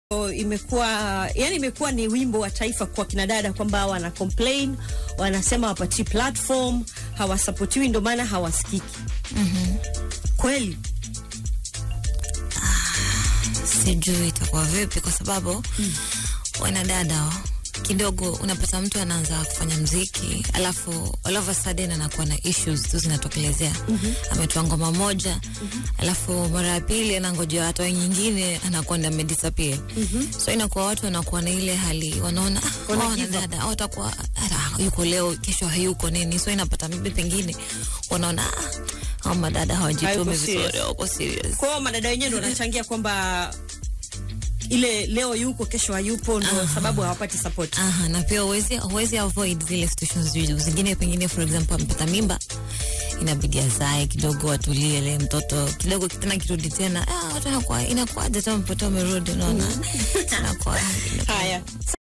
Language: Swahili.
imekuwa yani, imekuwa ni wimbo wa taifa kwa kina dada kwamba wana complain, wanasema wapatii platform, hawasapotiwi, ndio maana hawasikiki. Mhm. Kweli Sijui itakuwa vipi kwa sababu wanadada kidogo unapata mtu anaanza kufanya mziki alafu all of a sudden anakuwa na issues tu zinatokelezea. Ametoa ngoma moja alafu mara ya pili anangojea atoe nyingine anakuwa ndio amedisappear. So inakuwa watu wanakuwa na ile hali wanaona ah, Wana hawa give up. wanadada au watakuwa ah, yuko leo kesho hayuko nini, so inapata maybe pengine wanaona ah, hawa madada hawajitumi Hayuko vizuri, serious. hawako serious. kwa hiyo madada wenyewe ndio wanachangia kwamba ile leo yuko kesho hayupo, ndio sababu hawapati support. Aha, na pia huwezi huwezi avoid zile situations zi- zingine, pengine for example amepata mimba, inabidi azae kidogo, atulie ile mtoto kidogo, tena kirudi tena, ah, watu wanakuwa inakuwaje tena mtoto amerudi, unaona inakuwa Haya.